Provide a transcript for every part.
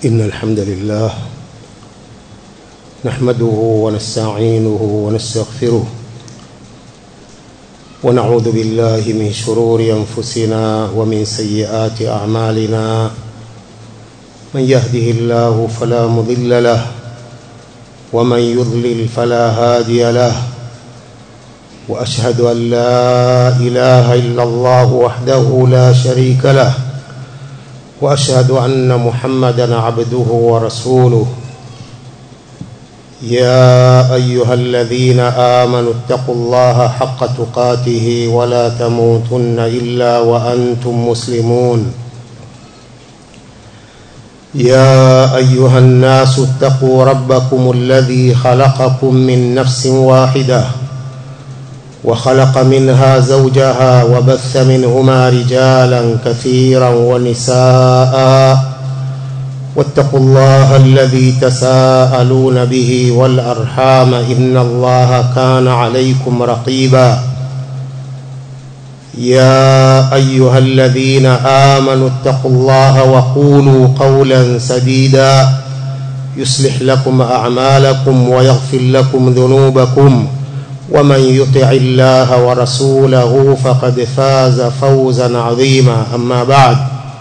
إن الحمد لله نحمده ونستعينه ونستغفره ونعوذ بالله من شرور أنفسنا ومن سيئات أعمالنا من يهده الله فلا مضل له ومن يضلل فلا هادي له وأشهد أن لا إله إلا الله وحده لا شريك له واشهد ان محمدا عبده ورسوله يا ايها الذين امنوا اتقوا الله حق تقاته ولا تموتن الا وانتم مسلمون يا ايها الناس اتقوا ربكم الذي خلقكم من نفس واحده وخلق منها زوجها وبث منهما رجالا كثيرا ونساء واتقوا الله الذي تساءلون به والارحام ان الله كان عليكم رقيبا يا ايها الذين امنوا اتقوا الله وقولوا قولا سديدا يصلح لكم اعمالكم ويغفر لكم ذنوبكم ومن يطع الله ورسوله فقد فاز فوزا عظيما اما بعد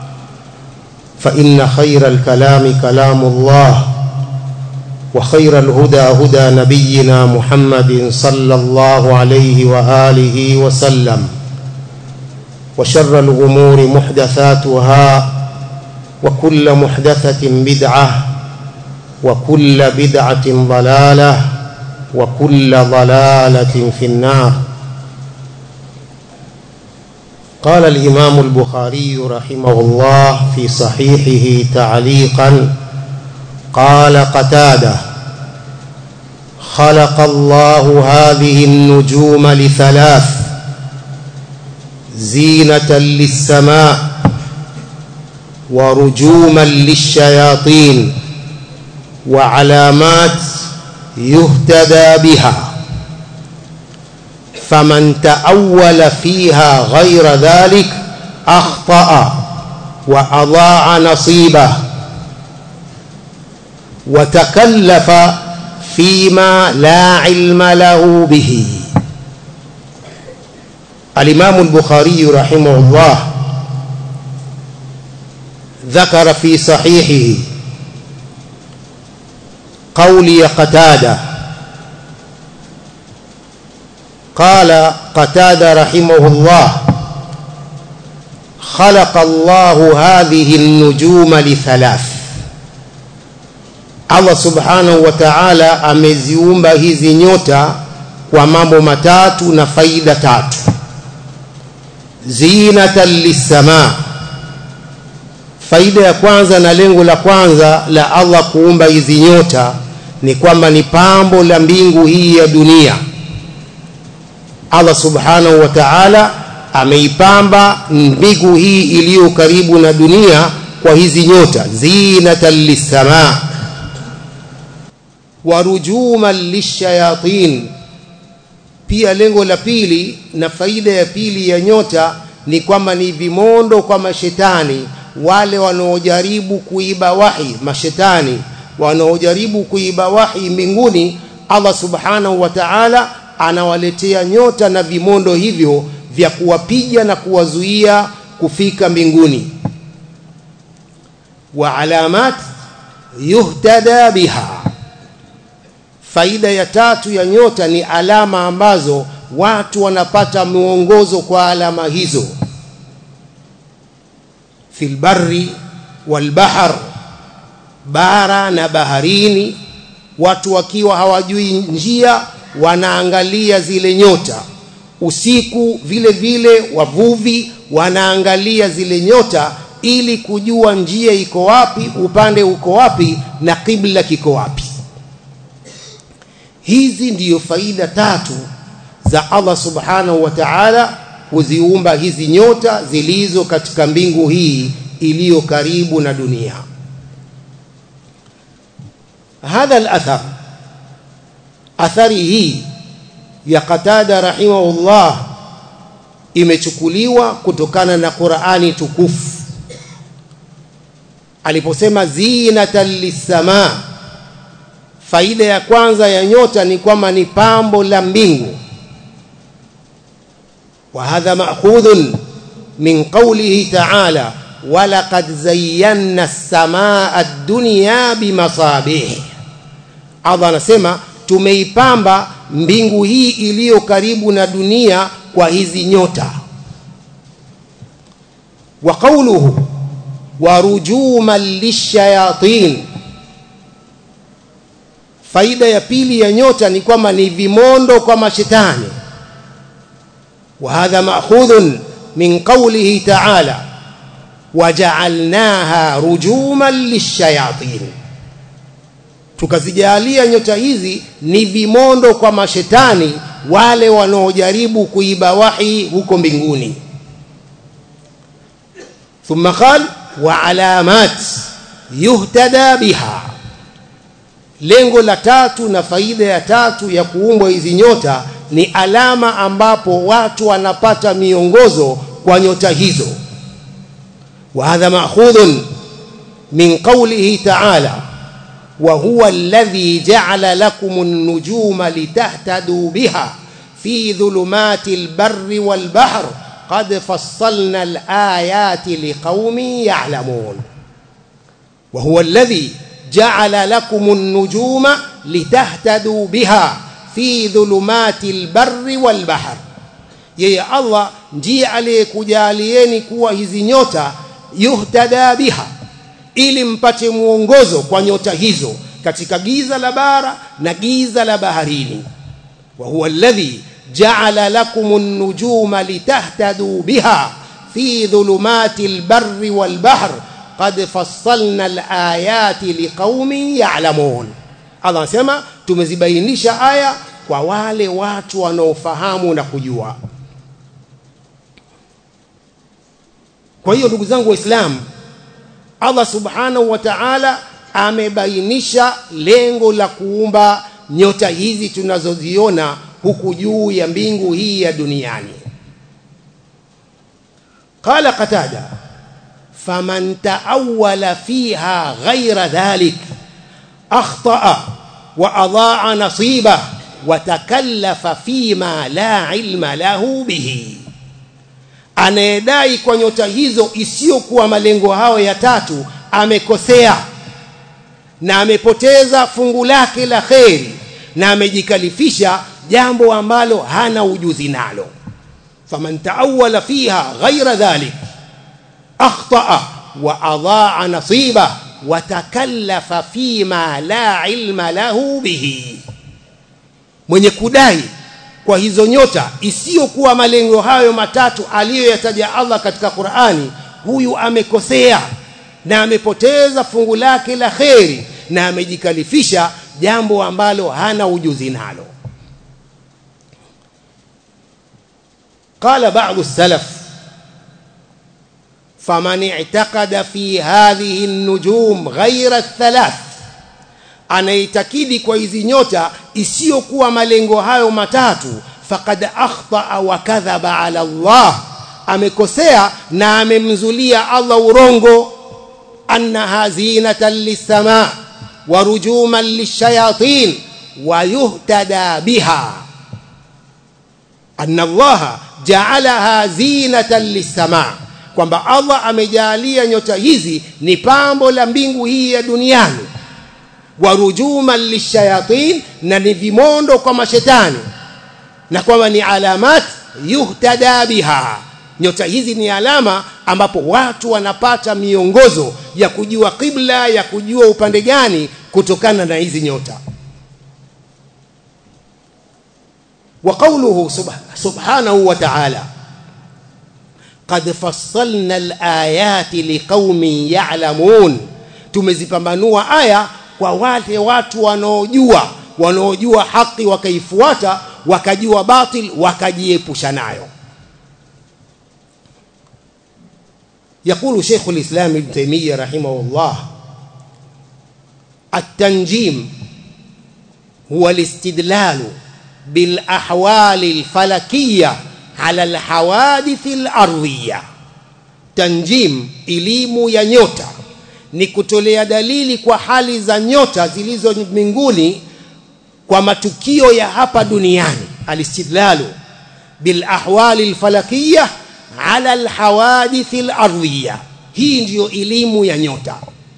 فان خير الكلام كلام الله وخير الهدى هدى نبينا محمد صلى الله عليه واله وسلم وشر الامور محدثاتها وكل محدثه بدعه وكل بدعه ضلاله وكل ضلالة في النار قال الإمام البخاري رحمه الله في صحيحه تعليقا قال قتاده خلق الله هذه النجوم لثلاث زينة للسماء ورجوما للشياطين وعلامات يهتدى بها فمن تأول فيها غير ذلك أخطأ وأضاع نصيبه وتكلف فيما لا علم له به الإمام البخاري رحمه الله ذكر في صحيحه قولي قتادة قال قتادة رحمه الله خلق الله هذه النجوم لثلاث Allah subhanahu wa ta'ala ameziumba hizi nyota kwa mambo matatu na faida tatu zinatan lissamaa faida ya kwanza na lengo la kwanza la Allah kuumba hizi nyota ni kwamba ni pambo la mbingu hii ya dunia Allah subhanahu wa ta'ala ameipamba mbingu hii iliyo karibu na dunia kwa hizi nyota zinatan lissamaa wa rujuman lishayatin pia lengo la pili na faida ya pili ya nyota ni kwamba ni vimondo kwa mashetani wale wanaojaribu kuiba wahi mashetani wanaojaribu kuiba wahi mbinguni Allah subhanahu wa ta'ala anawaletea nyota na vimondo hivyo vya kuwapiga na kuwazuia kufika mbinguni wa alamat yuhtada biha faida ya tatu ya nyota ni alama ambazo watu wanapata mwongozo kwa alama hizo fil barri wal bahr bara na baharini watu wakiwa hawajui njia wanaangalia zile nyota usiku vile vile wavuvi wanaangalia zile nyota ili kujua njia iko wapi upande uko wapi na kibla kiko wapi hizi ndiyo faida tatu za Allah subhanahu wa ta'ala kuziumba hizi nyota zilizo katika mbingu hii iliyo karibu na dunia hadha al-athar athari hii ya Qatada rahimahullah imechukuliwa kutokana na Qur'ani tukufu aliposema zinatan lissamaa faida ya kwanza ya nyota ni kwamba ni pambo la mbingu wa hadha ma'khudhun min qawlihi ta'ala walaqad zayyana as-samaa ad-dunya bimasabih Allah anasema tumeipamba mbingu hii iliyo karibu na dunia kwa hizi nyota wa qawluhu wa rujuman lishayatin faida ya pili ya nyota ni kwamba ni vimondo kwa mashetani wa hadha ma'khudhun min qawlihi ta'ala waja'alnaha rujuman lishayatin tukazijalia nyota hizi ni vimondo kwa mashetani wale wanaojaribu kuiba wahi huko mbinguni thumma qala wa alamat yuhtada biha lengo la tatu na faida ya tatu ya kuumbwa hizi nyota ni alama ambapo watu wanapata miongozo kwa nyota hizo wa hadha ma'khudhun min qawlihi ta'ala wa huwa alladhi ja'ala lakum an-nujuma litahtadu biha fi dhulumati al-barri wal-bahr qad fassalna al-ayati liqaumin ya'lamun wa huwa alladhi جعل لكم النجوم لتهتدوا بها في ظلمات البر والبحر yeye Allah ndiye aliyekujalieni kuwa hizi nyota yuhtada biha ili mpate mwongozo kwa nyota hizo katika giza la bara na giza la baharini wa huwa alladhi ja'ala lakum an-nujuma litahtadu biha fi dhulumati al-barri wal-bahr qad fassalna al-ayati liqaumin ya'lamun Allah anasema tumezibainisha aya kwa wale watu wanaofahamu na kujua kwa hiyo ndugu zangu waislamu Allah subhanahu wa ta'ala amebainisha lengo la kuumba nyota hizi tunazoziona huku juu ya mbingu hii ya duniani qala qatada faman taawwala fiha ghayra dhalik akhta'a wa adaa nasiba wa takallafa fima la ilma lahu bihi anayedai kwa nyota hizo isiyokuwa malengo hayo ya tatu amekosea na amepoteza fungu lake la kheri na amejikalifisha jambo ambalo hana ujuzi nalo faman taawwala fiha ghaira dhalik akhtaa wa adaa nasiba wa takallafa fima la ilma lahu bihi mwenye kudai kwa hizo nyota isiyokuwa malengo hayo matatu aliyoyataja Allah katika Qur'ani huyu amekosea na amepoteza fungu lake la kheri na amejikalifisha jambo ambalo hana ujuzi nalo قال بعض السلف فمن اعتقد في هذه النجوم غير الثلاث anaitakidi kwa hizi nyota isiyokuwa malengo hayo matatu faqad akhta wa kadhaba ala Allah amekosea na amemzulia Allah urongo annaha zinatan lisama wa rujuman lishayatin wa yuhtada biha anna Allah ja'alaha zinatan lisama kwamba Allah amejalia nyota hizi ni pambo la mbingu hii ya duniani warujuman lishayatin na ni vimondo kwa mashetani na kwamba ni alamat yuhtada biha nyota hizi ni alama ambapo watu wanapata miongozo ya kujua qibla ya kujua upande gani kutokana na hizi nyota wa qawluhu subhanahu wa ta'ala qad fassalna al-ayati liqaumin ya'lamun tumezipambanua aya kwa wale watu wanaojua wanaojua haki wakaifuata wakajua batil wakajiepusha nayo يقول شيخ الإسلام ابن تيمية رحمه الله التنجيم هو الاستدلال بالأحوال الفلكية على الحوادث الأرضية تنجيم إليم ينيوتا ni kutolea dalili kwa hali za nyota zilizo mbinguni kwa matukio ya hapa duniani alistidlalu bil ahwali alfalakiyya ala alhawadith alardhiyya hii ndiyo elimu ya nyota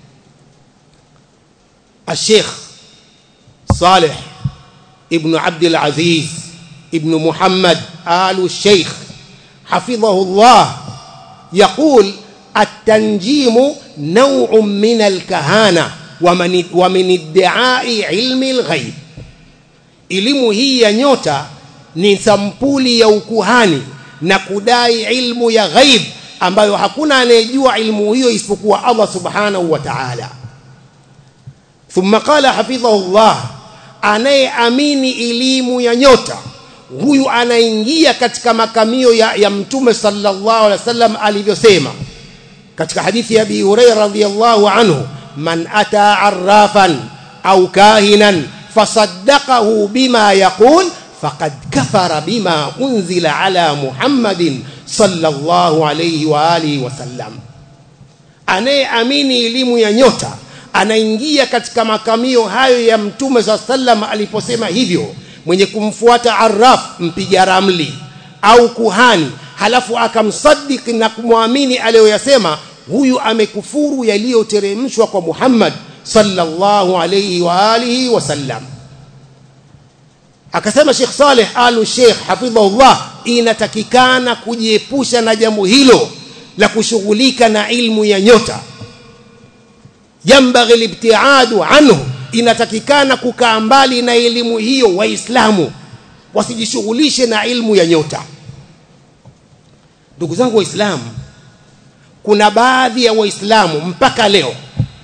الشيخ صالح ابن عبد العزيز ابن محمد آل الشيخ حفظه الله يقول التنجيم نوع من الكهانة ومن, ومن ادعاء علم الغيب elimu hii ya nyota ni sampuli ya ukuhani na kudai ilmu ya ghaib ambayo hakuna anayejua ilmu hiyo isipokuwa Allah subhanahu wa ta'ala thumma qala hafidhahullah anayeamini elimu ya nyota huyu anaingia katika makamio ya, ya mtume sallallahu alaihi wasallam alivyosema katika hadithi ya Abi Hurairah radhiyallahu anhu man ata arrafan au kahinan fasaddaqahu bima yaqul faqad kafara bima unzila ala Muhammadin sallallahu alayhi wa alihi wasallam anayeamini elimu ya nyota anaingia katika makamio hayo ya mtume saa sallam aliposema hivyo mwenye kumfuata arraf mpiga ramli au kuhani halafu akamsadiki na kumwamini aliyoyasema huyu amekufuru yaliyoteremshwa kwa Muhammad sallallahu alayhi wa alihi wasallam akasema Sheikh Saleh Alu Sheikh hafidhahullah inatakikana kujiepusha na jambo hilo la kushughulika na ilmu ya nyota yambaghi libtiadu anhu inatakikana kukaa mbali na elimu hiyo waislamu wasijishughulishe na ilmu ya nyota ndugu zangu waislamu kuna baadhi ya waislamu mpaka leo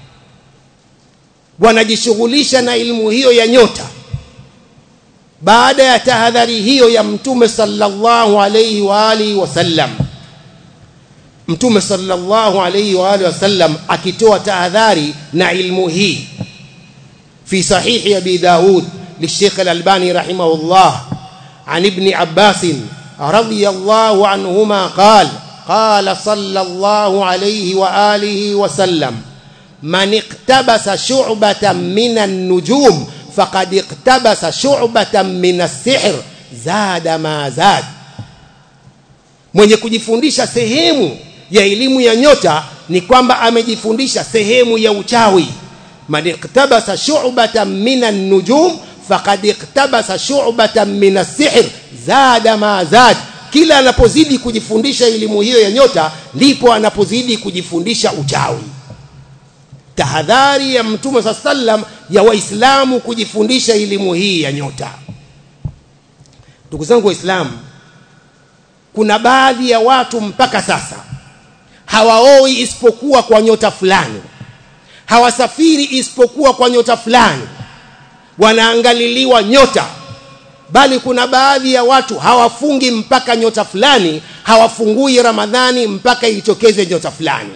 wanajishughulisha na ilmu hiyo ya nyota baada ya tahadhari hiyo ya mtume sallallahu alayhi wa alihi wasallam mtume sallallahu alayhi wa alihi wasallam akitoa tahadhari na ilmu hii fi sahihi abi daud للشيخ الألباني رحمه الله عن ابن عباس رضي الله عنهما قال قال صلى الله عليه وآله وسلم من اقتبس شعبة من النجوم فقد اقتبس شعبة من السحر زاد ما زاد mwenye kujifundisha sehemu ya elimu ya nyota ni kwamba amejifundisha sehemu ya uchawi man iktabasa shu'batan min an-nujum faqad iktabasa shu'batan min as-sihr zada ma zad kila anapozidi kujifundisha elimu hiyo ya nyota ndipo anapozidi kujifundisha uchawi tahadhari ya mtume saa sallam ya waislamu kujifundisha elimu hii ya nyota ndugu zangu waislamu kuna baadhi ya watu mpaka sasa hawaoi isipokuwa kwa nyota fulani hawasafiri isipokuwa kwa nyota fulani wanaangaliliwa nyota bali kuna baadhi ya watu hawafungi mpaka nyota fulani hawafungui ramadhani mpaka itokeze nyota fulani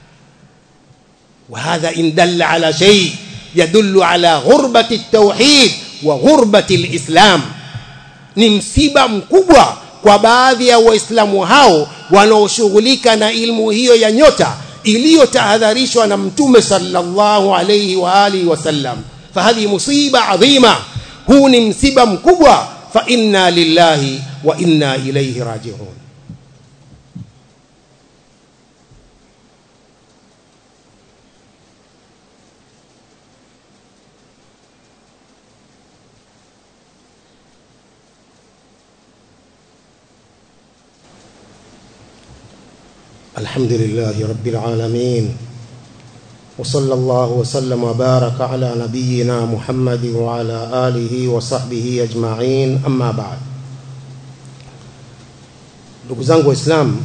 وهذا إن دل على شيء يدل على غربة التوحيد وغربة الإسلام ni msiba mkubwa kwa baadhi ya waislamu hao wanaoshughulika na ilmu hiyo ya nyota iliyotahadharishwa na mtume sallallahu alayhi wa alihi wasallam fahadhi musiba adhima huu ni msiba mkubwa fa inna lillahi wa inna ilayhi raji'un الحمد لله رب العالمين وصلى الله وسلم وبارك على نبينا محمد وعلى آله وصحبه أجمعين أما بعد ndugu zangu waislamu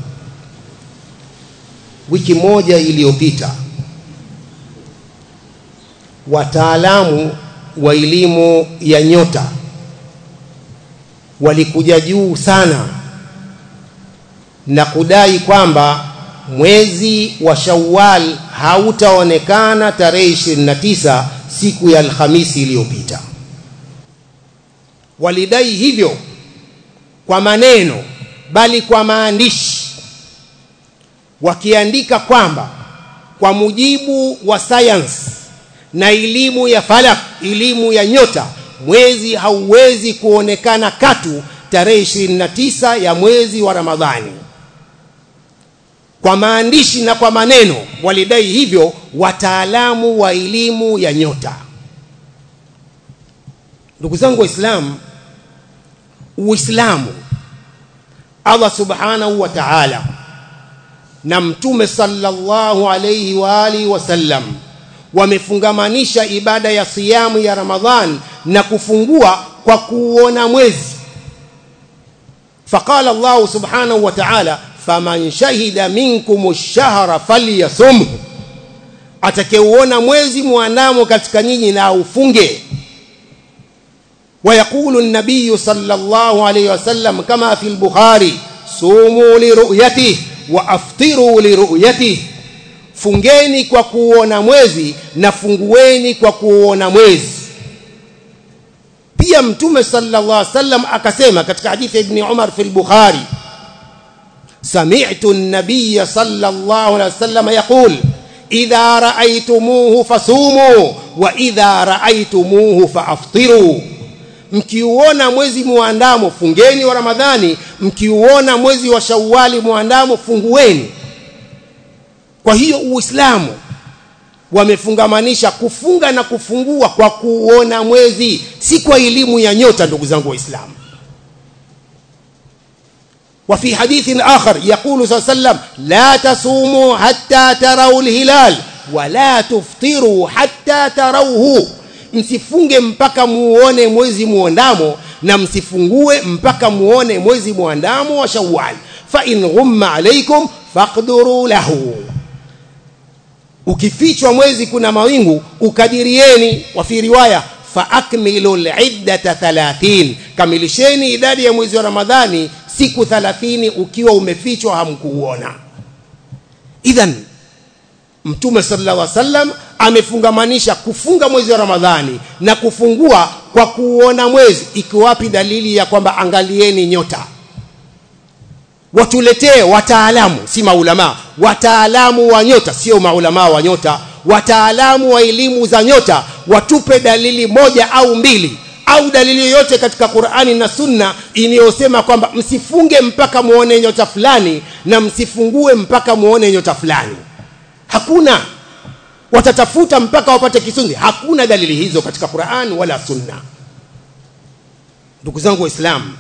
wiki moja iliyopita wataalamu wa elimu ya nyota walikuja juu sana na kudai kwamba mwezi wa Shawwal hautaonekana tarehe 29 siku ya Alhamisi iliyopita. Walidai hivyo kwa maneno bali kwa maandishi wakiandika kwamba kwa mujibu wa science na elimu ya falak elimu ya nyota mwezi hauwezi kuonekana katu tarehe 29 ya mwezi wa Ramadhani kwa maandishi na kwa maneno walidai hivyo wataalamu wa elimu ya nyota ndugu zangu waislamu uislamu Allah subhanahu wa ta'ala na mtume sallallahu alayhi wa alihi wasallam wamefungamanisha ibada ya siyamu ya Ramadhan na kufungua kwa kuona mwezi faqala Allah subhanahu wa ta'ala faman shahida minkum ash-shahra falyasumhu atakayeuona mwezi muandamo katika nyinyi na ufunge ويقول النبي صلى الله عليه وسلم كما في البخاري صوموا لرؤيته وافطروا لرؤيته fungeni kwa kuona mwezi na fungueni kwa kuona mwezi pia mtume sallallahu alaihi wasallam akasema katika hadithi ya ibn Umar fi al-Bukhari sami'tu an-nabiy sallallahu alaihi wasallam yaqul idha ra'aytumuhu fasumu wa idha ra'aytumuhu faaftiru mkiuona mwezi muandamo fungeni wa Ramadhani mkiuona mwezi wa Shawwali muandamo fungueni kwa hiyo Uislamu wamefungamanisha kufunga na kufungua kwa kuona mwezi si kwa elimu ya nyota ndugu zangu waislamu وفي حديث آخر يقول صلى الله عليه وسلم لا تصوموا حتى تروا الهلال ولا تفطروا حتى تروه msifunge mpaka muone mwezi muandamo na msifungue mpaka muone mwezi muandamo wa Shawwal fa in ghumma alaykum faqduru lahu ukifichwa mwezi kuna mawingu ukadirieni wa fi riwaya fa akmilu al-iddata 30 kamilisheni idadi ya mwezi wa Ramadhani siku 30 ukiwa umefichwa hamkuuona idhan mtume sallallahu alaihi wasallam amefungamanisha kufunga mwezi wa Ramadhani na kufungua kwa kuona mwezi iko wapi dalili ya kwamba angalieni nyota watuletee wataalamu si maulama wataalamu wa nyota sio maulama wa nyota wataalamu wa elimu za nyota watupe dalili moja au mbili au dalili yoyote katika Qur'ani na Sunna inayosema kwamba msifunge mpaka muone nyota fulani na msifungue mpaka muone nyota fulani hakuna watatafuta mpaka wapate kisunzi hakuna dalili hizo katika Qur'an wala Sunna ndugu zangu waislamu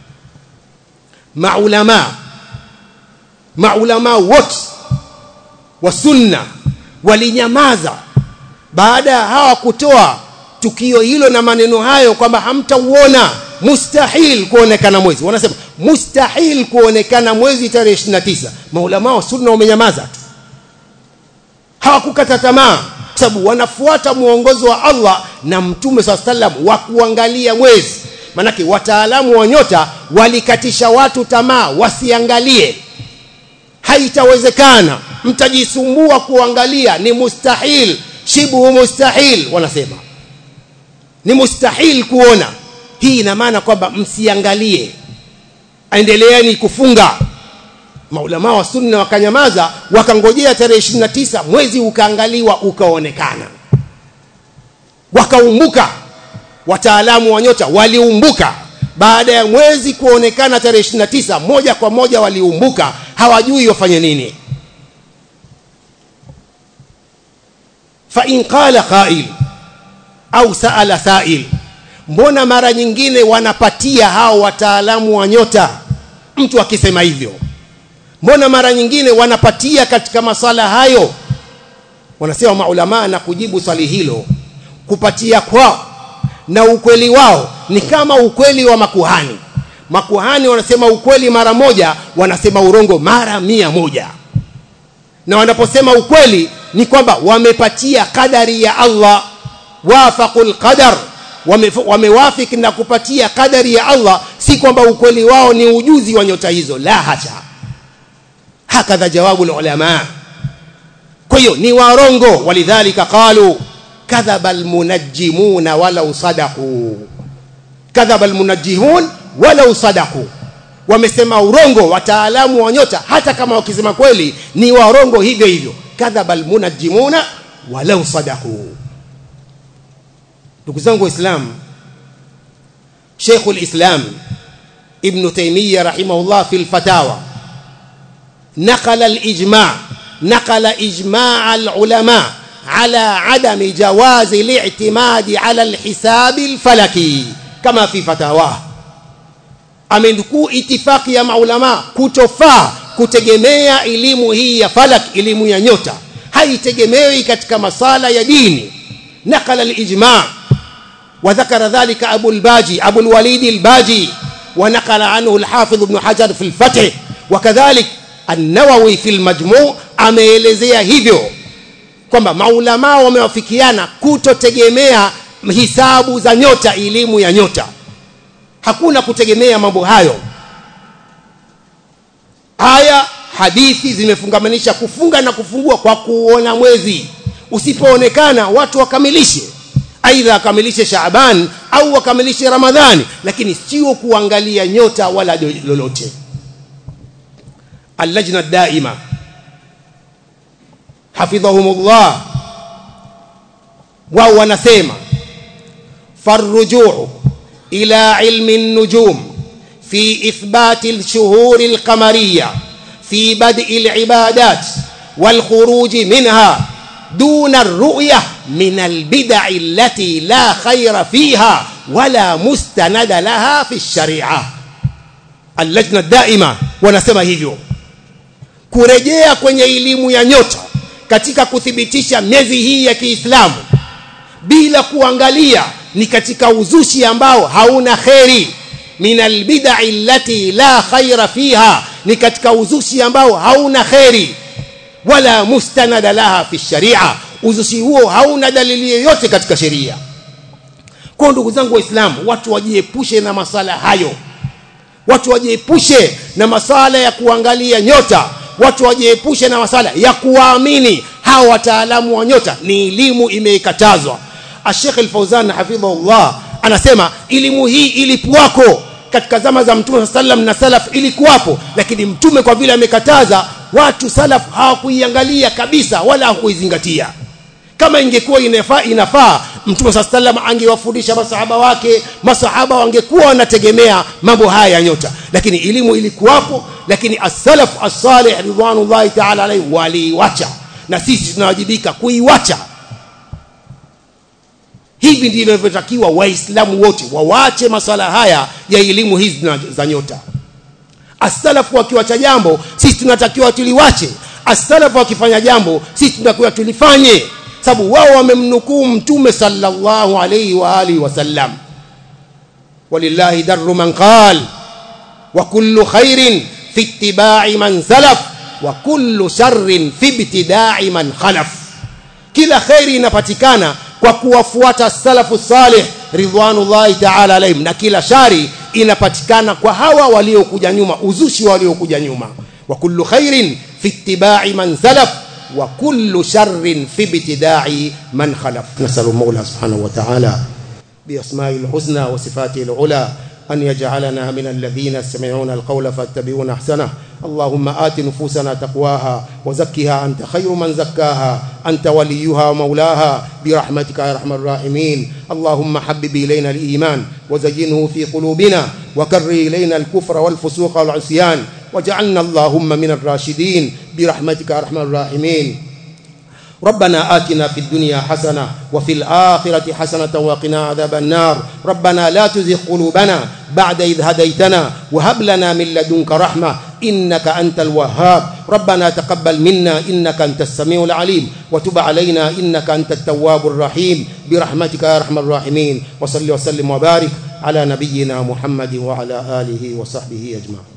maulama maulama wote wa sunna walinyamaza baada ya hawa kutoa tukio hilo na maneno hayo kwamba hamtauona mustahil kuonekana mwezi wanasema mustahil kuonekana mwezi tarehe 29 maulama wa sunna wamenyamaza tu hawakukata tamaa sababu wanafuata muongozo wa Allah na mtume swalla sallam wa kuangalia mwezi manake wataalamu wa nyota walikatisha watu tamaa wasiangalie haitawezekana mtajisumbua kuangalia ni mustahil shibu mustahil wanasema ni mustahil kuona hii ina maana kwamba msiangalie endeleeni kufunga maulama wa sunna wakanyamaza wakangojea tarehe 29 mwezi ukaangaliwa ukaonekana wakaumbuka wataalamu wa nyota waliumbuka baada ya mwezi kuonekana tarehe 29 moja kwa moja waliumbuka hawajui wafanye nini fa in qala qail au saala sail mbona mara nyingine wanapatia hao wataalamu wa nyota mtu akisema hivyo mbona mara nyingine wanapatia katika masala hayo wanasema maulama na kujibu swali hilo kupatia kwao na ukweli wao ni kama ukweli wa makuhani makuhani wanasema ukweli mara moja wanasema urongo mara mia moja na wanaposema ukweli ni kwamba wamepatia kadari ya Allah wafaqul qadar wamewafiki wame na kupatia kadari ya Allah si kwamba ukweli wao ni ujuzi wa nyota hizo la hasha hakadha jawabu ulama kwa hiyo ni warongo walidhalika qalu kadhaba almunajjimuna walau sadaqu kadhaba almunajjihun walau sadaqu wamesema urongo wataalamu wa nyota hata kama wakisema kweli ni warongo hivyo hivyo kadhaba almunajjimuna walau sadaqu ndugu zangu waislamu Sheikh al-Islam Ibn Taymiyyah rahimahullah fi al-Fatawa نقل الإجماع نقل إجماع العلماء على عدم جواز الاعتماد على الحساب الفلكي كما في فتاواه amenukuu itifaki ya maulama kutofaa kutegemea elimu hii ya falak elimu ya nyota haitegemewi katika masala ya dini nakala alijma وذكر ذلك أبو الباجي أبو الوليد الباجي ونقل عنه الحافظ ابن حجر في الفتح وكذلك النووي في المجموع ameelezea hivyo kwamba maulama wamewafikiana kutotegemea hisabu za nyota elimu ya nyota hakuna kutegemea mambo hayo aya hadithi zimefungamanisha kufunga na kufungua kwa kuona mwezi usipoonekana watu wakamilishe aidha wakamilishe Shaaban au wakamilishe Ramadhani lakini sio kuangalia nyota wala lolote اللجنة الدائمة حفظهم الله وهو نسيما فالرجوع إلى علم النجوم في إثبات الشهور القمرية في بدء العبادات والخروج منها دون الرؤية من البدع التي لا خير فيها ولا مستند لها في الشريعة اللجنة الدائمة ونسمى hivyo kurejea kwenye elimu ya nyota katika kuthibitisha miezi hii ya Kiislamu bila kuangalia ni katika uzushi ambao hauna kheri min albid'i allati la khaira fiha ni katika uzushi ambao hauna kheri wala mustanada laha fi sharia uzushi huo hauna dalili yoyote katika sheria kwa ndugu zangu waislamu watu wajiepushe na masala hayo watu wajiepushe na masala ya kuangalia nyota watu wajiepushe na masala ya kuwaamini hawa wataalamu wa nyota ni elimu imeikatazwa Sheikh Al-Fauzan hafidhahullah anasema elimu hii ilikuwako katika zama za Mtume sallam na salaf ilikuwapo lakini mtume kwa vile amekataza watu salaf hawakuiangalia kabisa wala hawakuizingatia kama ingekuwa inafaa inafaa mtume sallam angewafundisha masahaba wake masahaba wangekuwa wanategemea mambo haya ya nyota lakini elimu ilikuwapo lakini as-salaf as-salih ridwanullahi ta'ala alayhi waliwacha na sisi tunawajibika kuiwacha hivi ndivyo inavyotakiwa waislamu wote wawache masala haya ya elimu hizi za nyota as-salafu wakiwacha jambo sisi tunatakiwa tuliwache as-salafu wakifanya jambo sisi tunatakiwa tulifanye sababu wao wamemnukuu mtume sallallahu alayhi wa alihi wasallam walillahi darru man qal wa kullu khairin fi ittiba'i man salaf wa kullu sharrin fi ibtida'i man khalaf kila khairi inapatikana kwa kuwafuata salafu salih ridwanullahi ta'ala alayhim na kila shari inapatikana kwa hawa waliokuja nyuma uzushi waliokuja nyuma wa kullu khairin fi ittiba'i man salaf وكل شر في ابتداع من خلف نسأل المولى سبحانه وتعالى بأسمائه الحسنى وصفاته العلى أن يجعلنا من الذين يستمعون القول فاتبعون أحسنه اللهم آت نفوسنا تقواها وزكها أنت خير من زكاها أنت وليها ومولاها برحمتك يا أرحم الراحمين اللهم حبب إلينا الإيمان وزينه في قلوبنا وكر إلينا الكفر والفسوق والعصيان واجعلنا اللهم من الراشدين برحمتك يا أرحم الراحمين ربنا آتنا في الدنيا حسنة وفي الآخرة حسنة وقنا عذاب النار ربنا لا تزغ قلوبنا بعد إذ هديتنا وهب لنا من لدنك رحمة إنك أنت الوهاب ربنا تقبل منا إنك أنت السميع العليم وتب علينا إنك أنت التواب الرحيم برحمتك يا أرحم الراحمين وصل وسلم وبارك على نبينا محمد وعلى آله وصحبه أجمعين